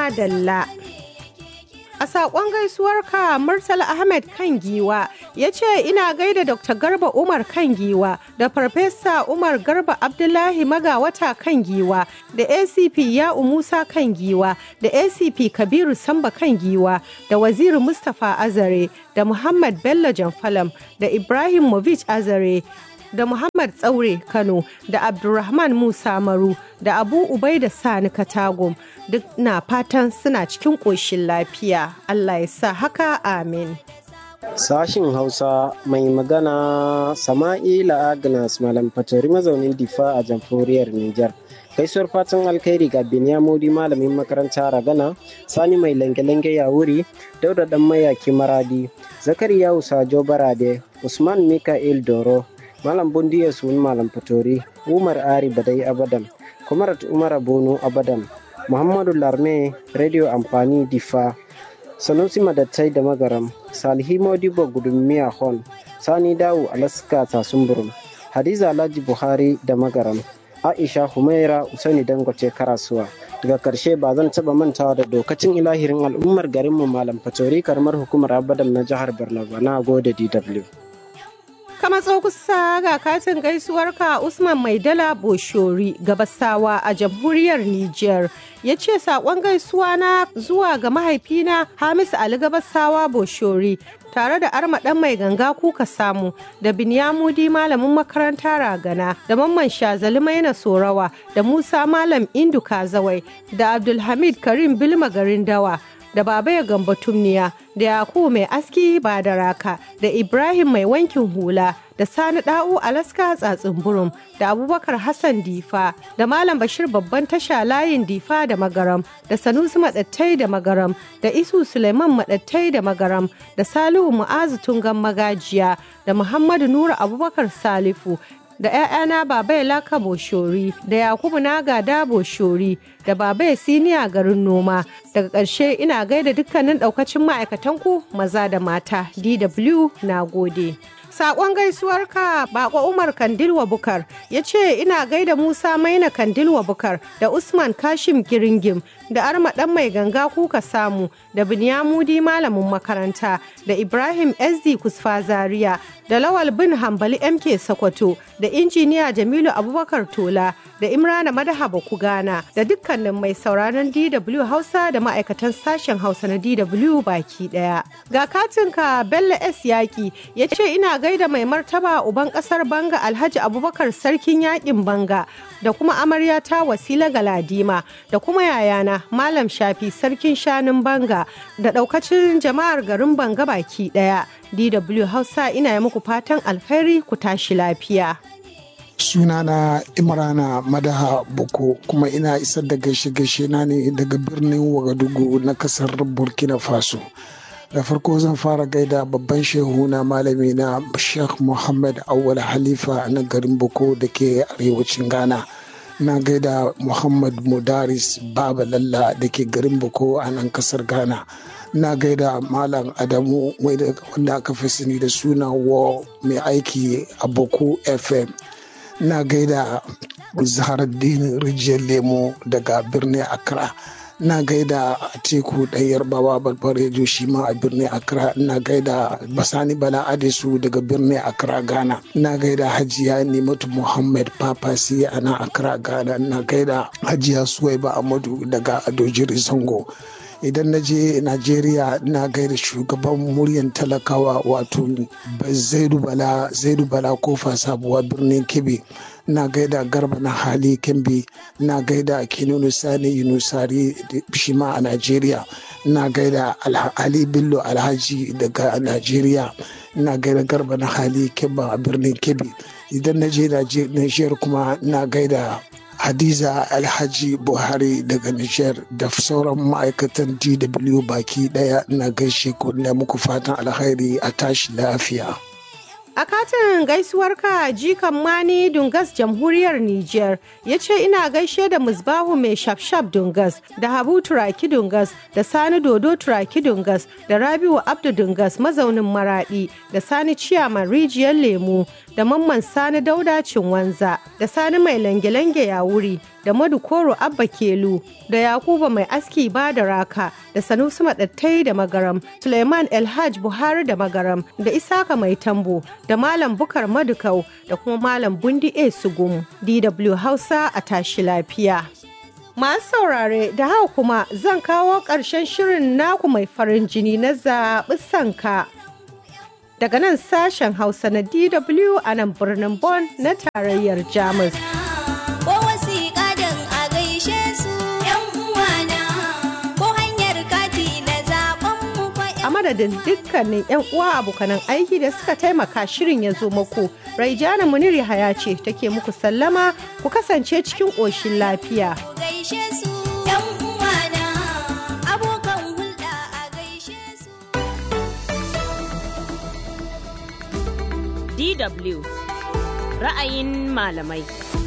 madalla. A saƙon gaisuwarka Murtala Ahmed kan giwa ya ce ina gaida Dr. Garba Umar kan giwa da Farfesa Umar Garba Abdullahi Magawata kan giwa da ACP Ya'u Musa kan giwa da ACP Kabiru Samba kan giwa da Waziri Mustapha Azare da Muhammad Bello Jamfalam da Ibrahim Movich Azare da Muhammad Tsaure Kano da Abdulrahman Musa Maru da Abu Ubaida Sani Katagum duk na fatan suna cikin ƙoshin lafiya. Allah ya sa haka amin. Sashin Hausa mai magana Sama'ila Agnes Malam Fatori mazaunin Difa a jamhuriyar Nijar. Gaisuwar fatan alkhairi ga Binyamudi malamin makaranta Ragana, Sani mai lange-lange ya wuri, Dauda dan mayaki Maradi, Zakariya Usajo Barade, Usman Mika'il Doro, Malam Bundiya Sun Malam Fatori, Umar Ari Badai Abadam, Kumarat Umar Bono Abadam, Muhammadu Larme, Radio Amfani Difa, Sanusi Madattai da Magaram, Salihi Modibo Gudummiya Hon, Sani Dawu Alaska Tasumburum, Hadiza Alhaji Buhari da Magaram, Aisha Humaira Usaini Dangote Karasuwa. Daga karshe ba zan taba mantawa da dokacin ilahirin al'ummar garinmu Malam Fatori karamar hukumar Abadam na jihar Borno ba na gode DW. Kama kusa ga katin gaisuwarka Usman Maidala Boshori gabasawa a jamhuriyar Nijar ya ce saƙon gaisuwa na zuwa ga mahaifina Hamisu Ali gabasawa Boshori tare da arma ɗan mai ganga kuka samu da binyamudi malamin makaranta ragana da mamman shazali maina sorawa da musa malam indu kazawai da abdulhamid karim bilma garin dawa da baba ya gamba tumniya da yakubu mai aski ba da raka da ibrahim mai wankin hula da sani da'u alaska tsatsin burum da abubakar hassan difa da malam bashir babban tasha layin difa da magaram da sanusi madattai da magaram da isu suleiman madattai da magaram da salihu mu'azu tungan magajiya da muhammadu nura abubakar salifu da 'ya'yana baba ya laka boshori da yakubu naga da boshori da baba ya siniya garin noma daga ƙarshe ina gaida dukkanin ɗaukacin ma'aikatanku maza da mata dw na gode Sakon gaisuwarka Bako Umar Kandilwa Bukar ya ce ina gaida Musa Maina Kandilwa Bukar da Usman Kashim Giringim da Arma ɗan mai ganga kuka samu da Binyamudi malamin makaranta da Ibrahim SD Kusfa Zaria da Lawal bin Hambali MK Sokoto da injiniya Jamilu Abubakar Tola da Imrana Madahaba Kugana da dukkanin mai sauraron DW Hausa da ma'aikatan sashen Hausa na DW baki daya. Ga katinka Bello S Yaki ya ce ina gaida mai martaba uban kasar Banga Alhaji Abubakar Sarkin Yakin Banga da kuma amarya ta Wasila Galadima da kuma yayana Malam Shafi Sarkin Shanun Banga da daukacin jama'ar garin Banga baki daya. DW Hausa ina yi muku fatan alkhairi ku tashi lafiya. sunana imrana madaha boko kuma ina isar da gaishe-gaishe na ne daga birnin wagadugu na kasar burkina faso da farko zan fara gaida babban shehu na malami na sheikh muhammad awal halifa na garin boko da ke arewacin ghana na gaida muhammad mudaris baba lalla da ke garin boko a nan kasar ghana na gaida malam adamu wanda aka fi sani da suna wa mai aiki a boko fm na gaida zaharaddin rijiyar lemo daga birnin accra na gaida teku ɗayar bawa balbarejo shi ma a birnin accra na gaida basani bala adesu daga birnin accra ghana na gaida hajiya nimatu muhammad papasi a nan accra ghana na gaida hajiya suwaiba amadu daga adojiri zango idan na je najeriya na gaida shugaban muryan talakawa wato zaidu bala zaidu bala kofa sabuwa birnin kebbi na gaida garba na hali kembi na gaida kinunu sani yunusari shi ma a najeriya na gaida ali bello alhaji daga najeriya na gaida garba na hali kemba a birnin kebbi idan na je najeriya kuma na gaida hadiza alhaji buhari daga nijar da sauran ma'aikatan dw baki daya na gaishe ku na muku fatan alkhairi a tashi lafiya A katin gaisuwarka jikan mani Dungas jamhuriyar Nijar ya ce ina gaishe da musbahu mai shafshaf Dungas da Habu Turaki Dungas da Sani Dodo Turaki Dungas da Rabiu Abdu Dungas mazaunin Maradi da Sani Ciyaman Rijiyar Lemu da Mamman Sani Dauda Cinwanza da Sani Mai Lange-Lange ya wuri da Madu Koro Abba Kelu da Yakuba Mai Aski ba da Raka da Sanusi Maɗattai da Magaram, Suleiman Elhaj Buhari da Magaram da Isaka Mai Tambo da Malam Bukar Madukau da kuma Malam Bundi A Sugum. DW Hausa a tashi lafiya. Masu saurare da haka kuma zan kawo ƙarshen shirin naku mai farin jini na zaɓi sanka. Daga nan sashen Hausa na DW a nan birnin Bonn na tarayyar Jamus. Ko wasiƙa don a gaishe su ‘yan uwana, ko hanyar kati na zaɓen mu fa A madadin dukkanin 'yan uwa abokanan aiki da suka taimaka shirin ya zo muku, Raijana Muniri Haya ce take muku sallama ku kasance cikin ƙoshin lafiya. ku gaishe su ‘yan uwana, abokan hulɗa a gaishe su. DW ra'ayin malamai.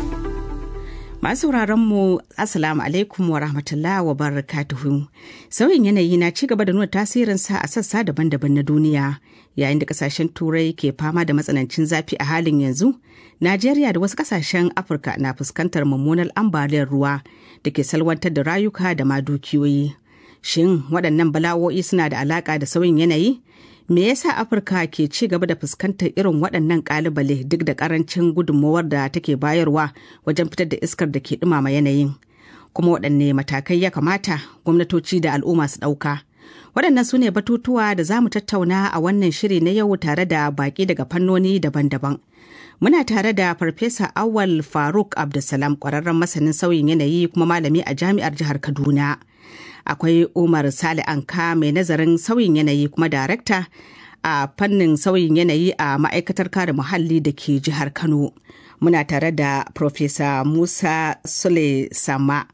Masu mu Assalamu alaikum wa rahmatullah wa barakatuhu. Sauyin yanayi na ci gaba da nuna tasirinsa a sassa daban-daban na duniya yayin da kasashen turai ke fama da matsanancin zafi a halin yanzu. Najeriya da wasu kasashen Afirka na fuskantar mummunar ambaliyar ruwa da ke salwantar da rayuka da ma dukiyoyi. Shin waɗannan bala'o'i suna da alaƙa da sauyin yanayi? Me yasa Afirka ke ci gaba da fuskantar irin waɗannan ƙalubale duk da ƙarancin gudunmawar da take bayarwa wajen fitar da iskar da ke ɗumama yanayin? Kuma waɗanne matakai ya kamata gwamnatoci da al'umma su ɗauka? Waɗannan su ne batutuwa da za mu tattauna a wannan shiri na yau tare da baƙi daga fannoni daban-daban. Muna tare da Farfesa Awal Faruk Abdulsalam ƙwararren masanin sauyin yanayi kuma malami a jami'ar jihar Kaduna. akwai umar sale anka mai nazarin sauyin yanayi kuma darakta a fannin sauyin yanayi a ma'aikatar kare muhalli da ke jihar kano muna tare da Profesa musa sule sama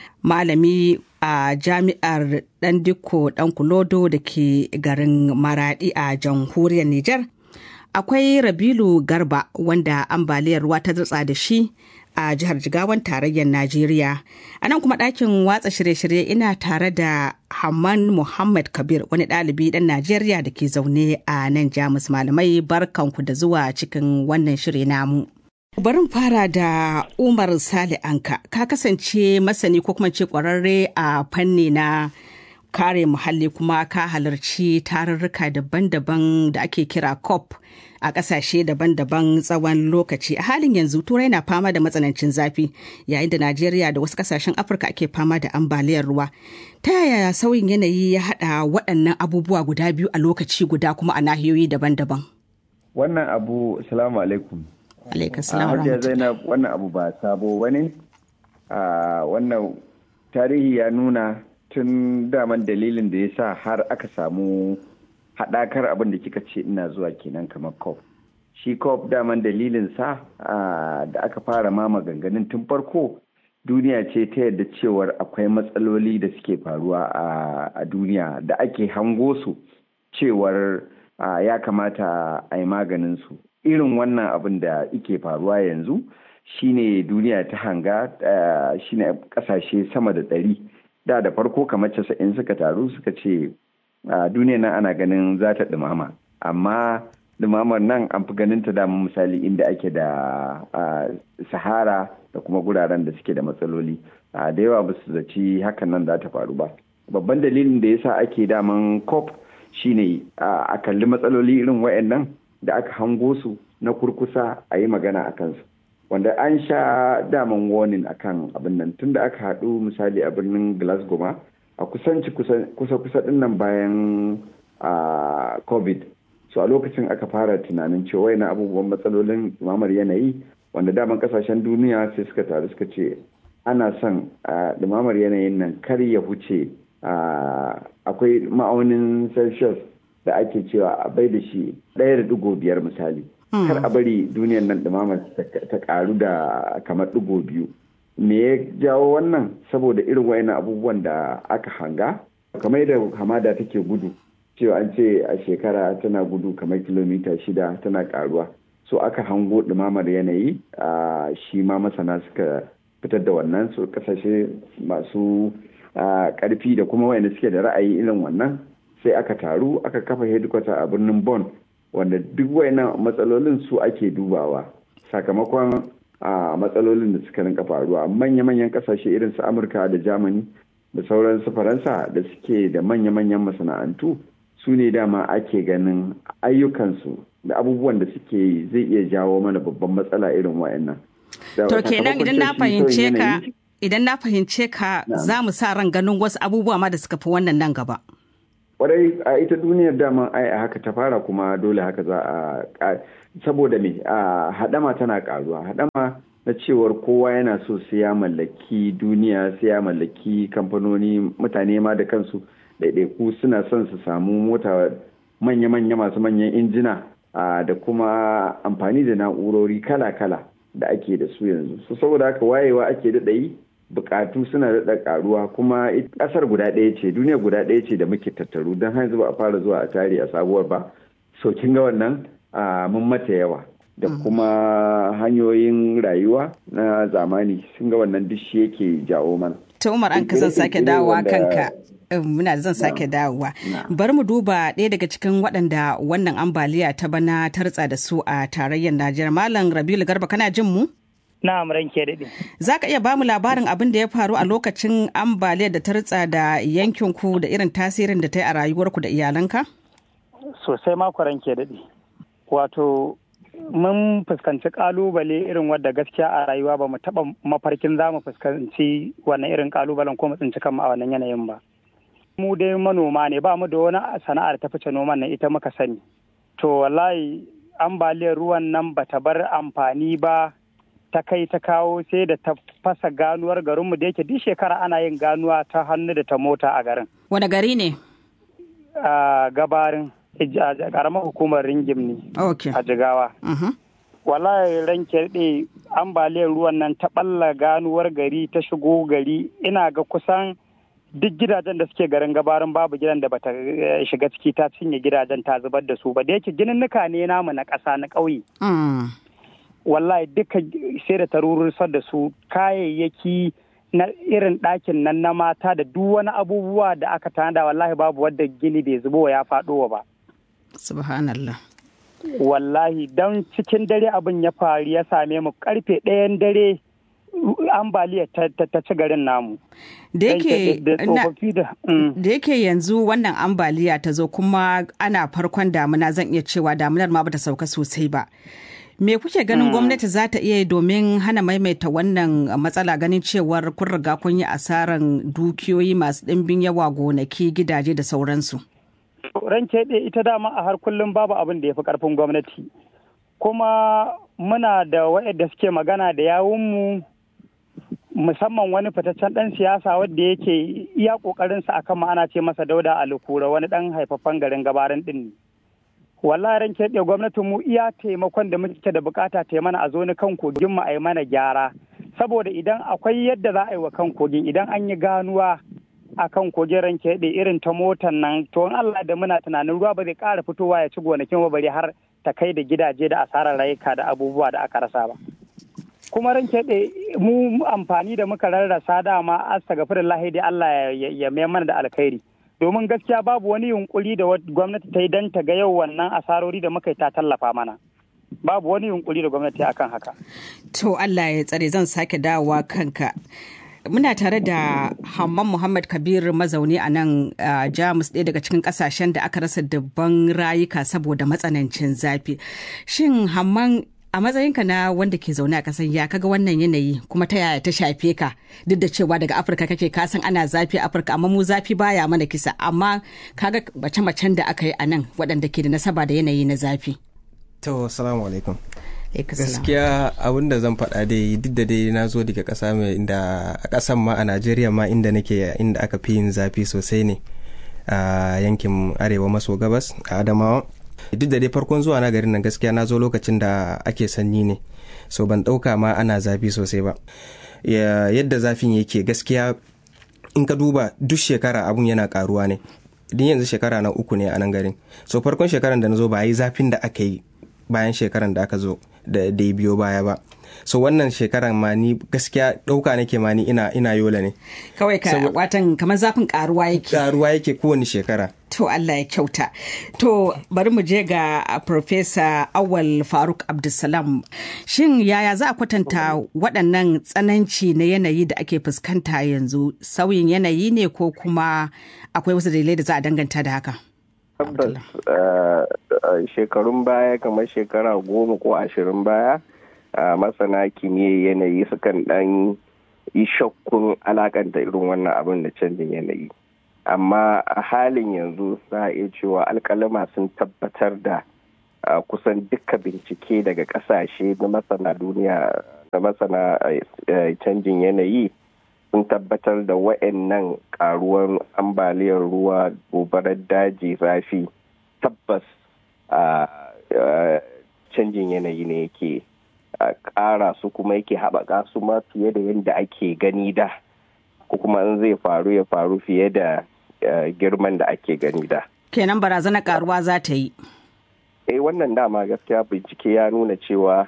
malami a jami'ar dan dikko dan kulodo da ke garin maradi a jamhuriyar niger akwai rabilu garba wanda ambaliyar ruwa ta dutsa da shi a jihar jigawan tarayyar najeriya a nan kuma ɗakin watsa shirye-shirye ina tare da hamman muhammad kabir wani ɗalibi ɗan najeriya da ke zaune a nan jamus malamai barkanku da zuwa cikin wannan shiri namu barin fara da umar sale anka ka kasance masani ko kuma ce kwararre a fanni na kare muhalli kuma ka halarci tarurruka daban-daban da ake kira cop a ƙasashe daban-daban tsawon lokaci a halin yanzu turai na fama da matsanancin zafi yayin da najeriya da wasu ƙasashen afirka ake fama da ambaliyar ruwa ta yaya sauyin yanayi ya haɗa waɗannan abubuwa guda biyu a lokaci guda kuma a nahiyoyi daban-daban wannan abu salamu alaikum alaikum a salam hajiya zainab wannan abu ba sabo bane a wannan tarihi ya nuna tun daman dalilin da ya sa har aka samu haɗakar abin da kika ce ina zuwa kenan kamar cop shi cop daman dalilin sa a, da aka fara ma maganganun tun farko duniya ce ta yadda cewar akwai matsaloli da suke faruwa a, a duniya da ake hango su cewar a, ya kamata a yi maganin su irin wannan abin da ike faruwa yanzu shine duniya ta hanga a, shine kasashe sama da ɗari da da farko kamar casa'in suka taru suka ce a duniya nan ana ganin za ta ɗumama amma ɗumamar nan an fi ganin ta dama misali inda ake da a, sahara da kuma guraren da suke da matsaloli a, da yawa ba su zaci hakan nan za ta faru ba babban dalilin da yasa ake daman cop shine a a kalli matsaloli irin wayannan da aka hango su na kurkusa a yi magana a kansu wanda an sha daman warning akan abin nan tunda aka haɗu misali a birnin glasgow ma a kusanci kusa-kusa din nan bayan a covid so a lokacin aka fara tunanin cewa na abubuwan matsalolin dumamar yanayi wanda daman kasashen duniya sai suka taru suka ce ana son a dumamar yanayin nan kar ya huce akwai ma'aunin celsius da ake cewa a bai da shi ɗaya da digo biyar misali kar a bari duniyar nan dumamar ta karu da kamar digo biyu me ya jawo wannan saboda irin wayannan abubuwan da aka hanga kamar da hamada take gudu cewa an ce a shekara tana gudu kamar kilomita shida tana karuwa so aka hango ɗumamar yanayi a shi ma masana suka fitar da wannan su kasashe masu karfi da kuma wayanda suke da ra'ayi irin wannan sai aka taru aka kafa headquarter a birnin Bonn wanda duk wayannan matsalolin su ake dubawa sakamakon a matsalolin da suka rinka faruwa manya-manyan kasashe irin su amurka da germany da sauran su faransa da suke da manya-manyan masana'antu su ne dama ake ganin ayyukansu da abubuwan da suke yi zai iya jawo mana babban matsala irin wayannan to kenan idan na fahimce ka idan na fahimce ka za mu sa ran ganin wasu abubuwa ma da suka fi wannan nan gaba kwarai a ita duniyar dama ai a haka ta fara kuma dole haka za a saboda me a hadama tana karuwa hadama na cewar kowa yana so sai ya mallaki duniya sai ya mallaki kamfanoni mutane ma da kansu ɗaiɗaiku suna son su samu mota manya-manya masu manyan injina da kuma amfani da na'urori kala-kala da ake da su yanzu so saboda haka wayewa ake daɗa yi bukatu suna daɗa karuwa kuma ƙasar guda ɗaya ce duniya guda ɗaya ce da muke tattaru don hanzu ba a fara zuwa a tare a sabuwar ba so kin ga wannan mun mata yawa da kuma hanyoyin rayuwa na zamani sun ga wannan duk shi yake jawo mana ta umar an zan sake dawowa kanka muna zan sake dawowa bari mu duba ɗaya daga cikin waɗanda wannan ambaliya ta bana ta ritsa da su a tarayyar najeriya malam rabiul garba kana jin mu Na'am ranke daɗe. Za ka iya bamu labarin abin da ya faru a lokacin ambaliyar da ta ritsa da yankinku da irin tasirin da ta yi a rayuwarku da iyalanka? Sosai mako ranke daɗe. Wato, mun fuskanci ƙalubale irin wadda gaskiya a rayuwa ba mu taɓa mafarkin za mu fuskanci wannan irin ƙalubalen ko mu tsinci kanmu a wannan yanayin ba. Mu dai manoma ne ba mu da wani sana'ar ta fice noman nan ita muka sani. To wallahi ambaliyar ruwan nan bata bar amfani ba ta kai ta kawo sai da ta fasa ganuwar garinmu da yake duk shekara ana yin ganuwa ta hannu da ta mota a garin. Wane gari ne? A gabarin karamar hukumar ringim ne a jigawa. Wallahi ranke ɗe ambaliyar ruwan nan ta ɓalla ganuwar gari ta shigo gari ina ga kusan duk gidajen da suke garin gabarin babu gidan da bata shiga ciki ta cinye gidajen ta zubar da su ba da yake gininnuka ne namu na ƙasa na ƙauye. wallahi duka sai da tarurursar da su kayayyaki na irin ɗakin nan na mata da duk wani abubuwa da aka tanada wallahi babu wadda gini bai zubo ya faɗo ba. Subhanallah. Wallahi don cikin dare abin ya faru ya same mu karfe ɗayan dare ambaliya ta ci garin namu. Da yake yanzu wannan ambaliya ta zo kuma ana farkon damuna zan iya cewa damunar ma bata sauka sosai ba. Me kuke ganin gwamnati za ta iya yi domin hana maimaita wannan matsala ganin cewar kun riga kun yi asaran dukiyoyi masu ɗimbin yawa gonaki gidaje da sauransu? Ranke ɗaya ita dama a har kullum babu abin da ya fi ƙarfin gwamnati. Kuma muna da waɗanda suke magana da yawunmu musamman wani fitaccen ɗan siyasa wadda yake iya ƙoƙarinsa akan ma ana ce masa dauda alukura wani ɗan haifaffen garin gabarin ɗin ne. wallahi ran keɓe gwamnatin mu iya taimakon da muke da bukata ta mana a zo ni kan kogin mu a yi mana gyara saboda idan akwai yadda za a yi wa kan kogin idan an yi ganuwa a kan kogin ran keɓe irin ta motan nan to in Allah da muna tunanin ruwa ba zai ƙara fitowa ya ci gonakin ba bari har ta kai da gidaje da asarar rayuka da abubuwa da aka rasa ba kuma ran keɓe mu amfani da muka rarrasa dama astagfirin lahi dai Allah ya mai mana da alkhairi domin gaskiya babu wani yunkuri da gwamnati ta yi don ta ga yau wannan asarori da muka yi ta tallafa mana babu wani yunkuri da gwamnati akan haka to Allah ya tsare zan sake dawowa kanka muna tare da Hamman Muhammad Kabir mazauni a nan Jamus ɗaya daga cikin ƙasashen da aka rasa dubban rayuka saboda matsanancin zafi shin Hamman a matsayinka na wanda ke zaune a kasan ya kaga wannan yanayi kuma ta yaya ta shafe ka duk da cewa daga afirka kake kasan ana zafi a afirka amma mu zafi baya mana kisa amma kaga mace-macen da aka yi a nan waɗanda ke da nasaba da yanayi na zafi to salamu alaikum gaskiya abin da zan faɗa dai duk da dai na zo daga ƙasa mai inda a ƙasan ma a najeriya ma inda nake inda aka fi yin zafi sosai ne a yankin arewa maso gabas a adamawa duk da dai farkon zuwa na garin nan gaskiya na zo lokacin da ake sanyi ne so ban ɗauka ma ana zafi sosai ba yadda zafin yake gaskiya in ka duba duk shekara abun yana karuwa ne din yanzu shekara na uku ne a nan garin so farkon shekaran da na zo ba yi zafin da aka yi bayan shekaran da aka zo da da biyo baya ba so wannan shekaran ma ni gaskiya ɗauka nake ma ni ina ina yola ne kawai ka watan kamar zafin karuwa yake karuwa yake kowane shekara To Allah ya kyauta. To bari mu je ga Profesa Awal Faruk Abdulsalam. Shin yaya za a kwatanta waɗannan tsananci na yanayi da ake fuskanta yanzu sauyin yanayi ne ko kuma akwai wasu dalilai da za a danganta da haka? Tabbas shekarun baya kamar shekara goma ko ashirin baya masana kimiyyar yanayi sukan ɗan yi shakkun alakanta irin wannan abin da canjin yanayi. amma a halin yanzu za a iya cewa alkalama sun tabbatar da kusan duka bincike daga kasashe na masana duniya na masana canjin yanayi sun tabbatar da wa'annan karuwan ambaliyar ruwa gobarar daji zafi tabbas canjin yanayi ne yake ƙara su kuma yake haɓaka su ma fiye da yadda ake gani da ko kuma in zai faru ya faru fiye da girman da ake gani da. Kenan barazana karuwa za ta yi. Eh wannan dama gaskiya bincike ya nuna cewa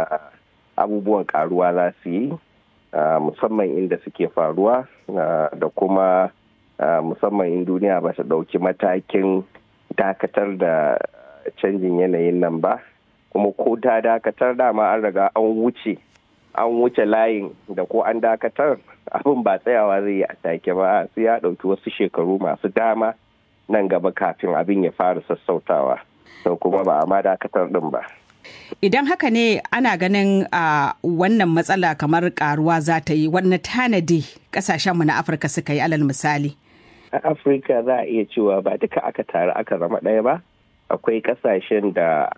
abubuwan karuwa za su yi musamman inda suke faruwa da kuma musamman in duniya ba ta ɗauki matakin dakatar da canjin yanayin nan ba kuma ko ta dakatar dama an riga an wuce an wuce layin da ko an dakatar abin ba tsayawa zai yi a take ba sai ya ɗauki wasu shekaru masu dama nan gaba kafin abin ya fara sassautawa to kuma ba a ma dakatar din ba idan haka ne ana ganin a wannan matsala kamar karuwa za ta yi wannan tanadi kasashenmu na afirka suka yi alal misali a afirka za a iya cewa ba duka aka taru aka zama ɗaya ba akwai kasashen da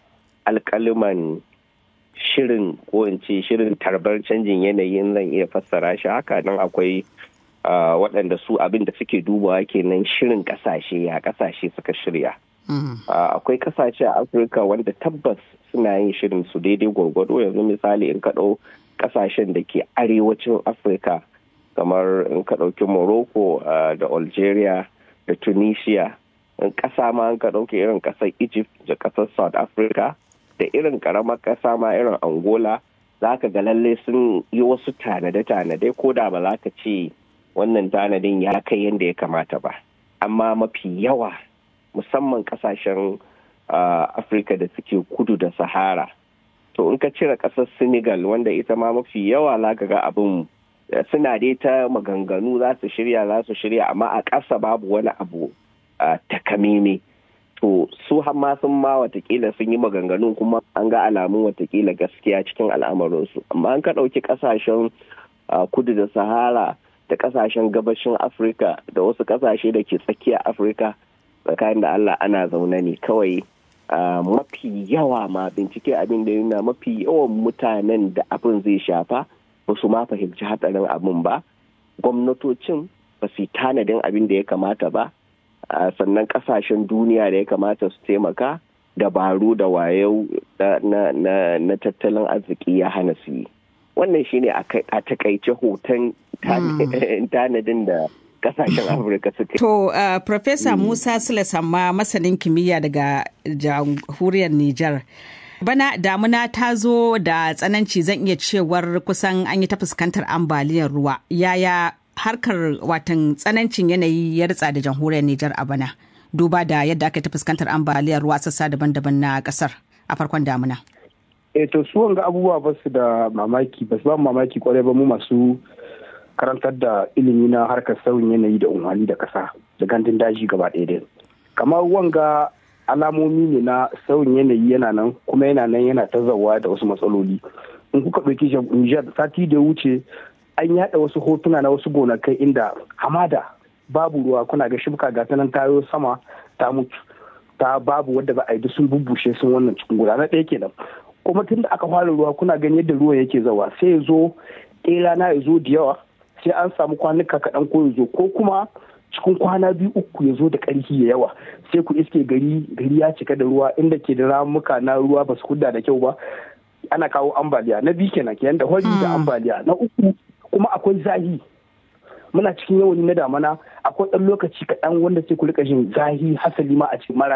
alkaliman shirin ko in ce shirin tarbar canjin yanayin zan iya fassara shi haka nan akwai waɗanda su abin da suke dubawa kenan shirin ƙasashe ya ƙasashe suka shirya akwai ƙasashe a afirka wanda tabbas suna yin shirin su daidai gwargwado yanzu misali in ka ɗau ƙasashen da ke arewacin afirka kamar in ka ɗauki morocco da algeria da tunisia in ƙasa ma in ka ɗauki irin ƙasar egypt da ƙasar south africa da irin karamar ƙasa ma irin angola za ka ga lalle sun yi wasu tanade-tanade ko da ba za ka ce wannan tanadin ya kai yadda ya kamata ba amma mafi yawa musamman ƙasashen afirka da suke kudu da sahara to in ka cire ƙasar senegal wanda ita ma mafi yawa za ka ga abin suna dai ta maganganu za su shirya za su shirya amma a ƙasa babu wani abu takameme to su ma sun ma watakila sun yi maganganun kuma an ga alamun watakila gaskiya cikin al'amarinsu amma an ka ɗauki ƙasashen kudu da sahara da ƙasashen gabashin afirka da wasu ƙasashe da ke tsakiyar afirka tsakanin da allah ana zaune ne kawai mafi yawa ma bincike abin da yana mafi yawan mutanen da abin zai shafa ba su ma fahimci hatsarin abin ba gwamnatocin ba su yi tanadin abin da ya kamata ba Uh, sannan kasashen duniya da ya kamata su taimaka dabaru da wayau na, na, na tattalin arziki ya hana su yi wannan shine a takaice hoton tanadin da kasashen afirka suka to uh, professor musa sule samma masanin kimiyya daga jamhuriyar niger bana damuna ta zo da tsananci zan iya cewar kusan an yi ta fuskantar ambaliyar ruwa yaya harkar watan tsanancin yanayi ya ritsa da jamhuriyar Nijar a bana duba da yadda aka ta fuskantar ambaliyar ruwa sassa daban-daban na kasar a farkon damuna. E to su wanga abubuwa ba su da mamaki ba su ba mamaki kwarai ba mu masu karantar da ilimi na harkar sauyin yanayi da umarni da kasa da gandun daji gaba ɗaya dai. Kamar wanga alamomi ne na sauyin yanayi yana nan kuma yana nan yana ta zawa da wasu matsaloli. In kuka ɗauki Nijar sati da wuce an yada wasu hotuna na wasu gonakai inda hamada babu ruwa kuna ga shibka ga nan tayo sama ta mutu ta babu wadda ba a yi sun bubbushe sun wannan cikin guda na ɗaya kenan kuma tun da aka fara ruwa kuna gani yadda ruwan yake zawa sai ya zo ɗaya rana ya zo da yawa sai an samu kwanuka kaɗan ko ya zo ko kuma cikin kwana biyu uku ya zo da ƙarfi ya yawa sai ku iske gari gari ya cika da ruwa inda ke da ramuka na ruwa ba su hudda da kyau ba ana kawo ambaliya na biyu kenan kenan da hori da ambaliya na uku kuma akwai zahi muna cikin yawani na damana akwai ɗan lokaci kaɗan wanda sai ku rika jin zahi hasali ma a cikin maraya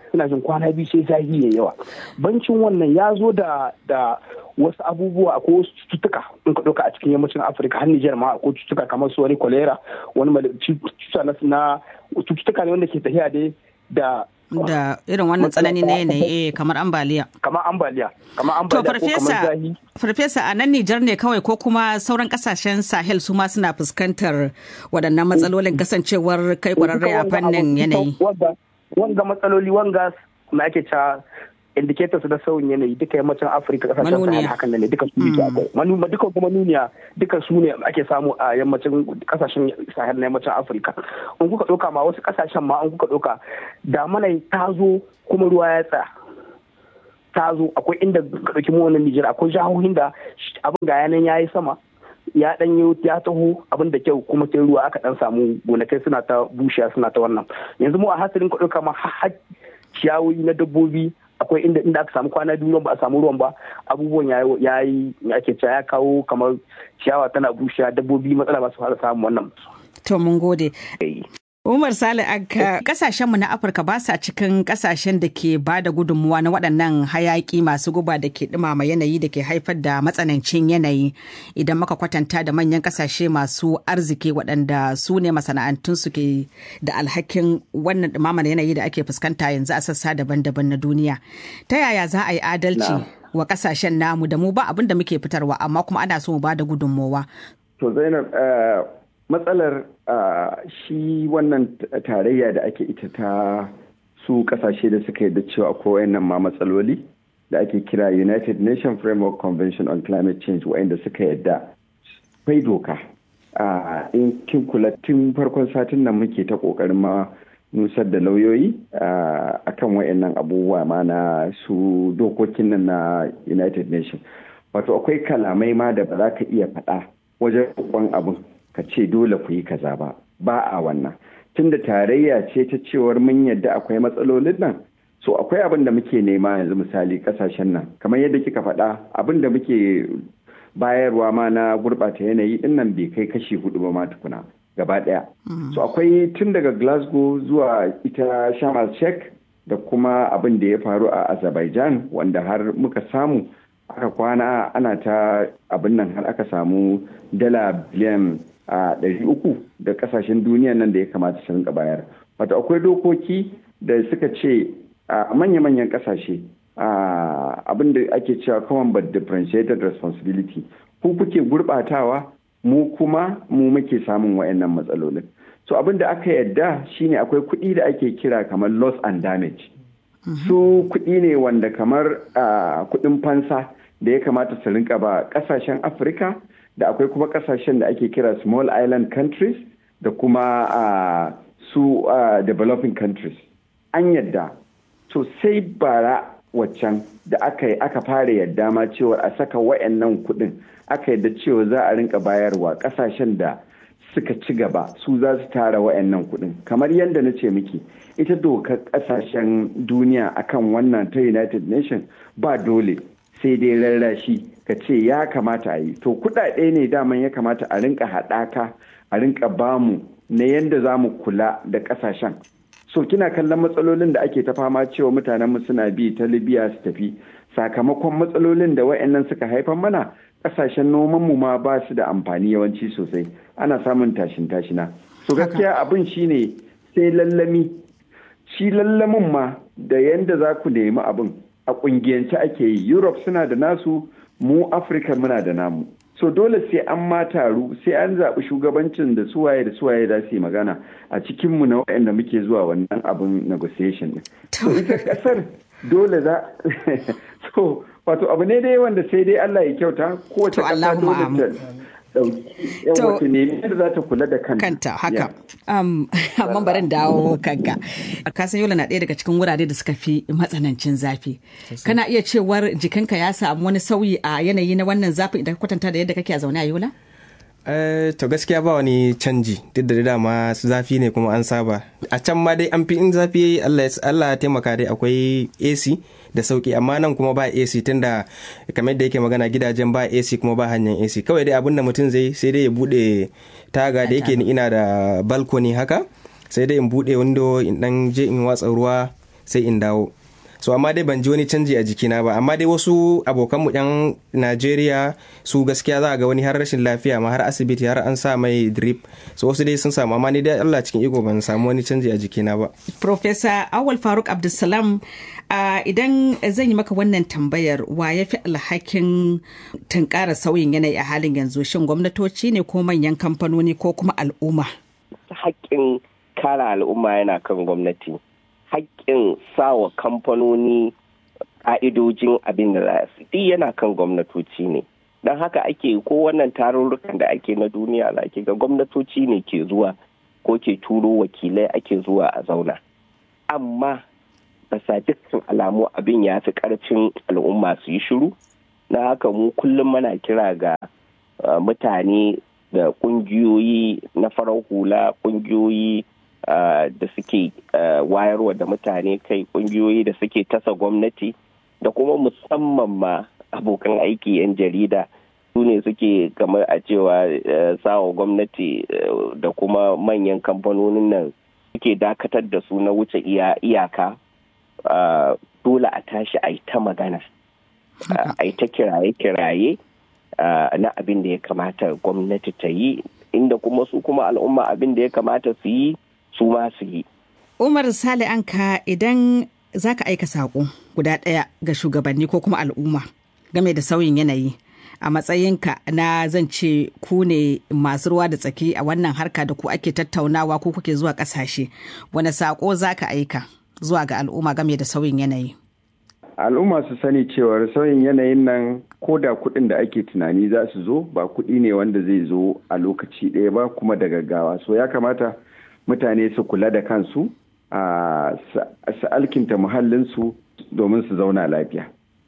ina jin kwana biyu sai zahi ya yawa bancin wannan ya zo da da wasu abubuwa ko wasu cututtuka in ka ɗauka a cikin yammacin afirka har nijar ma ko cututtuka kamar su wani kolera wani cututtuka na cututtuka ne wanda ke tafiya dai da da irin wannan tsanani na yanayi kamar ambaliya kamar ambaliya kamar to ambaliya ko kamar farfesa zahi farfesa a nan Nijar ne kawai ko kuma sauran kasashen Sahel su ma suna fuskantar waɗannan matsalolin kasancewar kai kwararre a fannin yanayi wanga wanga matsaloli wanga na ake cewa indicators na sauyin yanayi duka yammacin afirka kasashen sahel Manuniya. hakan nan ne duka su ne akwai Manu- duka kuma nuniya duka su ne ake samu a yammacin kasashen sahel na yammacin afirka in kuka ɗauka ma wasu kasashen ma in kuka ɗauka damana ta zo kuma ruwa ya tsaya ta zo akwai inda ka ɗauki mu wannan Nijar akwai jihohin da sh- abin ga yanan ya yi sama ya dan yi ya taho abin da kyau kuma sai ruwa aka dan samu gonakai suna ta bushiya suna ta wannan yanzu mu a hasirin ka ɗauka ma har har ciyawoyi na dabbobi akwai inda inda aka samu kwana biyu ba a samu ruwan ba abubuwan ya yi- ya yi me ake cewa ya kawo kamar ciyawa tana bushiya dabbobi matsala ba su fara samun wannan to mun gode Umar Sale Anka kasashenmu na Afirka ba sa cikin kasashen da ke ba da gudunmuwa na waɗannan hayaki masu guba da ke ɗumama yanayi da ke haifar da matsanancin yanayi idan muka kwatanta da manyan kasashe masu arziki waɗanda su ne masana'antun su ke da alhakin wannan ɗumamar yanayi da ake fuskanta yanzu a sassa daban-daban na duniya. Ta yaya za a yi adalci wa kasashen namu da mu ba abin da muke fitarwa amma kuma ana so mu ba da gudunmuwa. To Zainab eh, matsalar ah, shi wannan t- tarayya da ake ita ta su kasashe da suka yarda cewa akwai wayannan ma matsaloli da ake kira United Nations Framework Convention on Climate Change wayanda suka yarda bai doka a in kin kula tun farkon satin nan muke ta kokarin ma nusar da lauyoyi a kan wayannan abubuwa ma na su dokokin nan na United Nations wato akwai kalamai ma da ba za ka iya faɗa wajen roƙon abin ka ce dole ku yi kaza ba ba a wannan tunda tarayya ce ta cewar mun yadda akwai matsalolin nan so akwai abin da muke nema yanzu misali kasashen nan kamar yadda kika faɗa abin da muke bayarwa ma na gurɓata yanayi din nan bai kai kashi hudu ba ma tukuna gaba ɗaya so akwai tun daga glasgow zuwa ita shamal sheikh da kuma abin da ya faru a azerbaijan wanda har muka samu aka kwana ana ta abin nan har aka samu dala biliyan a ɗari uku da kasashen duniya nan da ya kamata su rinka bayar wato akwai dokoki da suka ce a manya-manyan kasashe abin da ake cewa common but differentiated responsibility ku kuke gurɓatawa mu kuma mu muke samun wayannan matsalolin so abin da aka yadda shine akwai kuɗi da ake kira kamar loss and damage su kuɗi ne wanda kamar kuɗin fansa da ya kamata su rinka ba ƙasashen afirka da akwai kuma ƙasashen da ake kira small island countries da kuma su developing countries an yadda to sai bara waccan da aka aka fara yadda ma cewa a saka wayannan kuɗin aka yadda cewa za a rinka bayarwa ƙasashen da suka ci gaba su za su tara wayannan kuɗin kamar yadda na ce miki ita dokar ƙasashen duniya akan wannan ta united nations ba dole sai dai rarrashi ka ce ya kamata a yi to kuɗaɗe ne daman ya kamata a rinka haɗaka a rinka bamu na yadda za mu kula da ƙasashen so kina kallon matsalolin da ake ta fama cewa mutanen mu suna bi ta libya su tafi sakamakon matsalolin da wayannan suka haifar mana kasashen noman mu ma ba su da amfani yawanci sosai ana samun tashin tashina so gaskiya abin shine sai lallami shi lallamin ma da yanda za ku nemi abin a kungiyance ake yi europe suna da nasu mu afirka muna da namu so dole sai an ma taru sai an zaɓi shugabancin da suwaye da suwaye za su yi magana a cikinmu na waɗanda muke zuwa wannan abin negotiation din so ita ƙasar dole za so wato abu ne dai wanda sai dai Allah ya kyauta kowace ƙasa dole ta wato nemi yadda za ta kula da kanta haka amma barin dawo kanka ka san yola na ɗaya daga cikin wurare da suka fi matsanancin zafi kana iya cewar jikinka ya samu wani sauyi a yanayi na wannan zafin idan ka kwatanta da yadda kake a zaune a yola to gaskiya ba wani canji duk da dama zafi ne kuma an saba a can ma dai an fi in zafi Allah ya taimaka dai akwai AC da sauki amma nan kuma ba AC tunda kamar da yake magana gidajen ba AC kuma ba hanyar AC kawai dai abinda mutum zai sai dai ya bude taga da yake ni ina da balkoni haka sai dai in bude window in dan je in watsa ruwa sai in dawo so amma dai ban ji wani canji a jikina ba amma dai wasu abokanmu yan najeriya su gaskiya za a ga wani har rashin lafiya ma har asibiti har an sa mai drip so wasu dai sun samu amma ni dai allah cikin iko ban samu wani canji a jikina ba Profesa Awal Faruk Abdulsalam uh, idan zan yi maka wannan tambayar wa ya fi alhakin tunkara sauyin yanayi a halin yanzu shin gwamnatoci ne ko manyan kamfanoni ko kuma al'umma? haƙƙin kare al'umma yana kan gwamnati haƙƙin sawa kamfanoni ƙa'idojin abin da za su duk yana kan gwamnatoci ne don haka ake ko wannan tarurrukan da ake na duniya za ke ga gwamnatoci ne ke zuwa ko ke turo wakilai ake zuwa a zauna amma basa dukkan alamu abin ya fi ƙarfin al'umma su yi shiru na haka mu kullum muna kira ga uh, mutane da ƙungiyoyi na farar hula ƙungiyoyi uh, da suke uh, wayarwa da mutane kai ƙungiyoyi da suke tasa gwamnati da kuma musamman ma abokan aiki 'yan jarida su ne suke kamar a cewa sawa gwamnati da kuma manyan kamfanonin nan suke dakatar da su na wuce iyaka dole a tashi a yi ta magana a yi ta kiraye-kiraye na abin da ya kamata gwamnati ta yi inda kuma su kuma al'umma abin da ya kamata su yi su ma su yi Umar Sale Anka idan za ka aika saƙo guda ɗaya ga shugabanni ko kuma al'umma game da sauyin yanayi a matsayinka na zan ce ku ne masu ruwa da tsaki a wannan harka da ku ake tattaunawa ko kuke zuwa ƙasashe wani saƙo za ka aika zuwa ga al'umma game da sauyin yanayi al'umma su sani cewar sauyin yanayin nan ko da kuɗin da ake tunani za su zo ba kuɗi ne wanda zai zo a lokaci ɗaya ba kuma da gaggawa so ya kamata mutane su kula da kansu su alkinta muhallinsu domin su zauna lafiya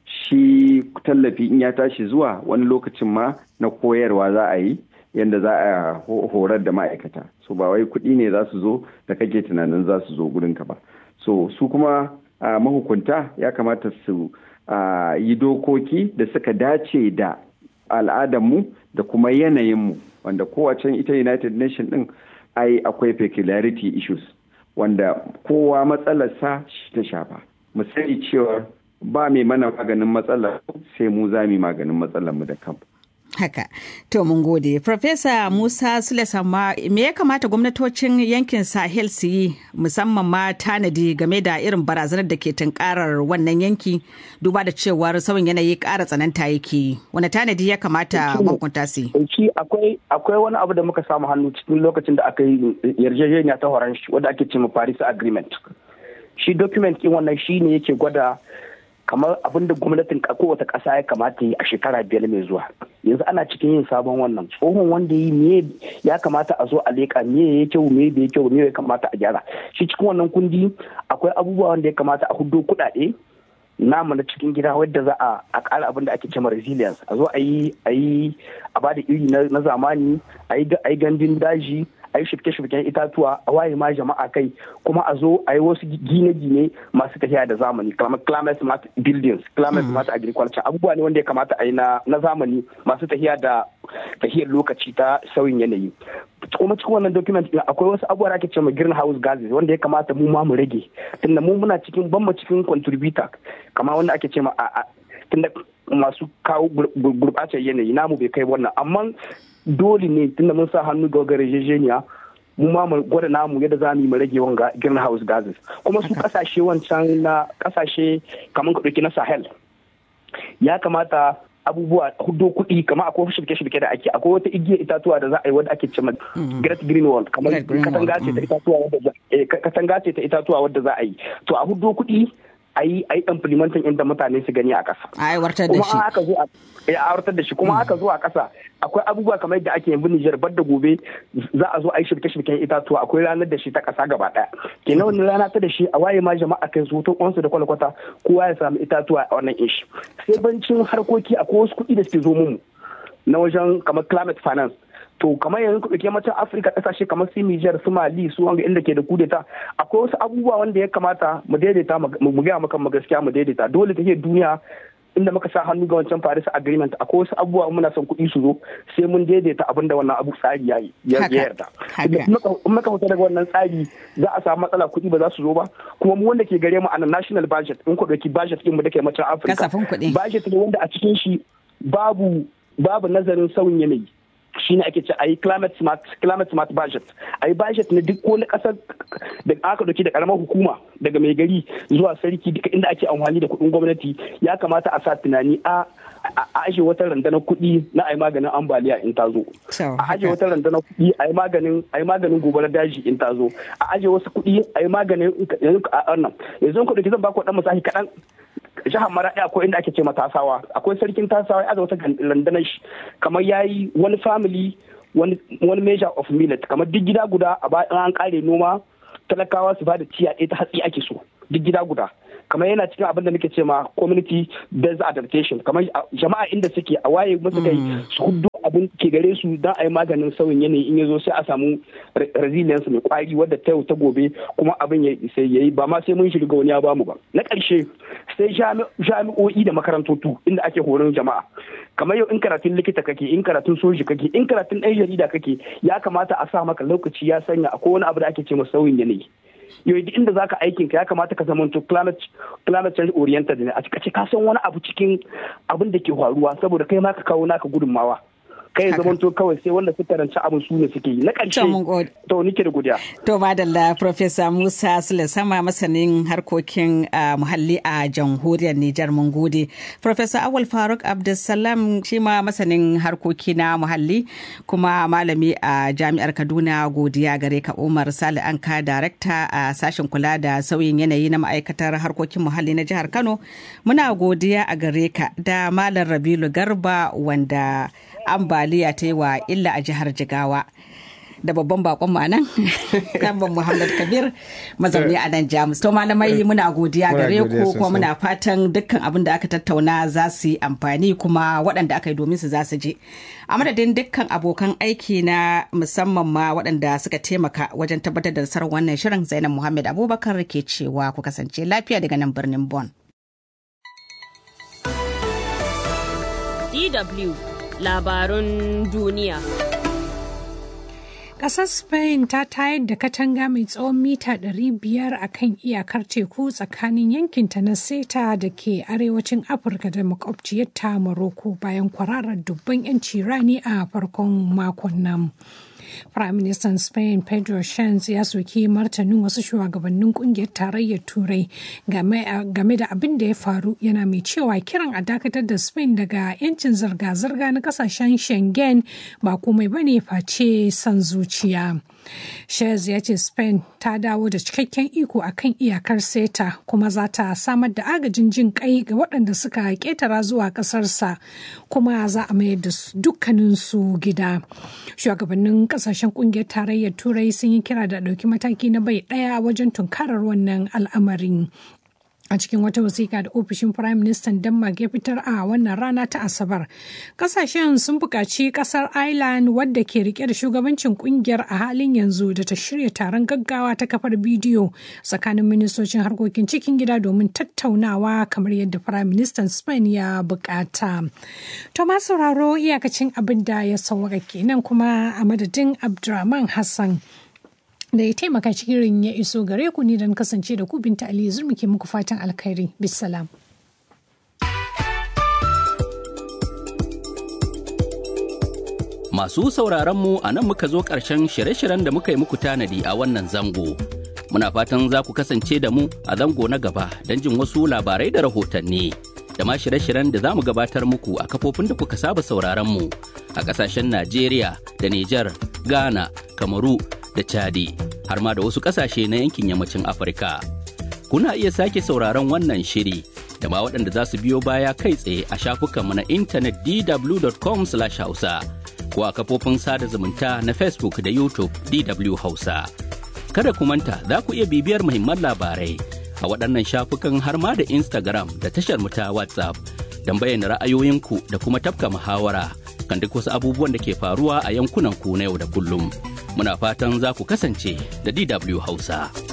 shi tallafi in ya tashi zuwa wani lokacin ma na koyarwa za a yi yadda za a horar da ma'aikata so ba wai kuɗi ne za su zo da kake tunanin za su zo gurinka ba so su kuma mahukunta ya kamata su yi dokoki da suka dace da al'adarmu da kuma yanayinmu wanda kowace ita united nation din ai akwai peculiarity issues wanda kowa matsalarsa shi ta shafa mu sani cewa ba mai mana maganin matsalar sai mu za mu maganin matsalar mu da kanmu Haka, to mun gode. Profesa Musa Sule Samma, me ya kamata gwamnatocin yankin Sahel su yi musamman ma tanadi game da irin barazanar da ke tunkarar wannan yanki duba da cewar sauyin yanayi ƙara tsananta yake wani tanadi ya kamata mahukunta su yi? akwai akwai wani abu da muka samu hannu cikin lokacin da aka yi yarjejeniya ta horon shi wadda ake cewa Paris Agreement. Shi document ɗin wannan shi ne yake gwada kamar abin da gwamnatin kowace ƙasa ya kamata yi a shekara biyar mai zuwa yanzu ana cikin yin sabon wannan tsohon wanda yi me ya kamata a zo a leƙa me ya kyau me bai kyau me ya kamata a gyara shi cikin wannan kundi akwai abubuwa wanda ya kamata a hudo kuɗaɗe namu na cikin gida wadda za a ƙara abin da ake cewa resilience a zo a yi a yi a bada iri na zamani a yi gandun daji a yi shirke-shirken itatuwa a waye ma jama'a kai kuma a zo a yi wasu gine-gine masu tafiya da zamani kamar climate smart buildings climate smart agriculture abubuwa ne wanda ya kamata a yi na zamani masu tafiya da tafiyar lokaci ta sauyin yanayi kuma cikin wannan document akwai wasu abubuwa da ake cewa greenhouse gases wanda ya kamata mu ma mu rage tunda mu muna cikin ban mu cikin contributor kamar wanda ake cewa a tunda masu kawo gurɓacewar yanayi namu bai kai wannan amma dole ne tunda mun sa hannu ga yarjejeniya mu ma mu gwada namu yadda za mu yi mu rage wanga greenhouse gases kuma su kasashe wancan na kasashe kamar ka ɗauki na sahel ya kamata abubuwa hudo kuɗi kamar akwai shirke-shirke da ake akwai wata igiyar itatuwa da za a yi wadda ake cewa great green wall kamar katanga ce ta itatuwa wadda katanga ce ta itatuwa wadda za a yi to a hudo kuɗi a yi a yi implementing inda mutane su gani a ƙasa. A aiwatar da shi. Kuma aka zo a aiwatar da shi kuma aka zo a ƙasa akwai abubuwa kamar yadda ake yanzu Nijar bar da gobe za a zo a yi shirke-shirken itatuwa akwai ranar da shi ta ƙasa gaba ɗaya. Kenan wani rana ta da shi a waye ma jama'a kai su to kwansu da kwalkwata kowa ya samu itatuwa a wannan ishi. Sai bancin harkoki akwai wasu kuɗi da suke zo mu na wajen kamar climate finance to kamar yanzu kuɗi yammacin afirka ƙasashe kamar su nijar su mali su wanga inda ke da kudeta akwai wasu abubuwa wanda ya kamata mu daidaita mu gaya maka mu gaskiya mu daidaita dole ta duniya inda muka sa hannu ga wancan Paris Agreement akwai wasu abubuwa muna son kuɗi su zo sai mun daidaita abin da wannan abu tsari ya ya yarda. In muka fita daga wannan tsari za a samu matsala kuɗi ba za su zo ba kuma mu wanda ke gare mu a national budget in ku ɗauki budget ɗin mu da ke macen Afirka. Budget ne wanda a cikin shi babu babu nazarin sauyin yanayi. shi ne ake ce a yi climate smart climate smart budget a yi budget na duk wani kasar da aka dauki da karamar hukuma daga mai gari zuwa sarki duka inda ake amfani da kuɗin gwamnati ya kamata a sa tunani a a ajiye wata randanar kuɗi na a yi maganin ambaliya in ta zo a ajiye wata randanar kuɗi a yi maganin a yi maganin gobarar daji in ta zo a ajiye wasu kuɗi a yi maganin yanzu a nan yanzu ku dauki zan ba ku dan misali kaɗan jihar maraɗi akwai inda ake ce ma tasawa akwai sarkin tasawa ya wata landanar shi kamar ya yi wani family wani measure of millet kamar duk gida guda a bayan an kare noma talakawa su ba da ciya ɗaya ta hatsi ake so duk gida guda kamar yana cikin abin da muke ce ma community based adaptation kamar jama'a inda suke a waye musu kai su hudu abin ke gare su don a yi maganin sauyin yanayi in ya zo sai a samu resilience mai kwari wadda ta yau ta gobe kuma abin ya yi ba ma sai mun shiga wani ya bamu ba na ƙarshe sai jami'o'i da makarantotu inda ake horon jama'a kamar yau in karatun likita kake in karatun soji kake in karatun ɗan jarida kake ya kamata a sa maka lokaci ya sanya akwai wani abu da ake ce ma sauyin yanayi yau duk inda zaka aikin ka ya kamata ka zama to climate climate change oriented ne a ce ka san wani abu cikin abin da ke faruwa saboda kai ma ka kawo naka gudunmawa kai zaman to kawai sai wanda suka ranci abin su ne suke yi na ƙarshe to nike da godiya to madalla professor Musa Sule sama masanin harkokin muhalli a jamhuriyar Nijar mun gode professor Awal Faruk Abdulsalam shi ma masanin harkoki na muhalli kuma malami a jami'ar Kaduna godiya gare ka Umar Sale Anka director a sashen kula da sauyin yanayi na ma'aikatar harkokin muhalli na jihar Kano muna godiya a gare ka da malam Rabilu Garba wanda ambaliya ta yi wa illa a jihar jigawa da babban bakon mu nan kamban muhammad kabir mazauni a nan jamus to malamai muna godiya gare ku kuma muna fatan dukkan abin da aka tattauna za su yi amfani kuma waɗanda aka yi domin su za su je a madadin dukkan abokan aiki na musamman ma waɗanda suka taimaka wajen tabbatar da nasarar wannan shirin zainab muhammad abubakar ke cewa ku kasance lafiya daga nan birnin bon DW labarun duniya. Ƙasar Spain ta tayar da katanga mai tsawon mita 500 a kan iyakar teku tsakanin yankinta na Seta da ke arewacin Afirka da makwabciyarta Morocco bayan kwararar dubban 'yanci rani a farkon makon nan. Prime Minister Spain Pedro Sanchez ya soki martanin wasu shugabannin kungiyar tarayyar Turai game da abin da ya faru yana mai cewa kiran a dakatar da Spain daga 'yancin zirga-zirga na kasashen Schengen ba komai bane face son zuciya. Shez ya ce Spain ta dawo da cikakken iko a kan iyakar SETA kuma za ta samar da agajin jin kai ga waɗanda suka ƙetara zuwa ƙasarsa kuma za a mayar da dukkaninsu gida. Shugabannin ƙasashen ƙungiyar tarayyar Turai sun yi kira da ɗauki mataki na bai ɗaya wajen tunkarar wannan al'amarin. a cikin wata wasiƙa da ofishin prime minister denmark ya fitar a wannan rana ta asabar kasashen sun buƙaci ƙasar ireland wadda ke rike da shugabancin ƙungiyar a halin yanzu da ta shirya taron gaggawa ta kafar bidiyo tsakanin ministocin harkokin cikin gida domin tattaunawa kamar yadda prime minister spain ya buƙata to ma sauraro iyakacin abin da ya sauwaka kenan kuma a madadin abdulrahman hassan da ya taimaka cikin ya iso gare ku ne don kasance da ku binta Ali Zurmi ke muku fatan alkhairi. Bisalam. Masu sauraron mu a nan muka zo ƙarshen shirye-shiryen da muka yi muku tanadi a wannan zango. Muna fatan za ku kasance da mu a zango na gaba don jin wasu labarai da rahotanni. Da ma shirye-shiryen da za mu gabatar muku a kafofin da kuka saba sauraron mu a ƙasashen Najeriya da Nijar, Ghana, Kamaru da Chadi har ma da wasu ƙasashe na yankin yammacin Afirka. Kuna iya sake sauraron wannan shiri da ma waɗanda za su biyo baya kai tsaye a shafukanmu na intanet dw.com/hausa ko a kafofin sada zumunta na Facebook da YouTube DW Hausa. Kada ku manta za ku iya bibiyar muhimman labarai a waɗannan shafukan har ma da Instagram da tashar mu ta WhatsApp don bayyana ra'ayoyinku da kuma tafka muhawara kan duk wasu abubuwan da ke faruwa a yankunan ku na yau da kullum. Muna fatan za ku kasance da DW Hausa.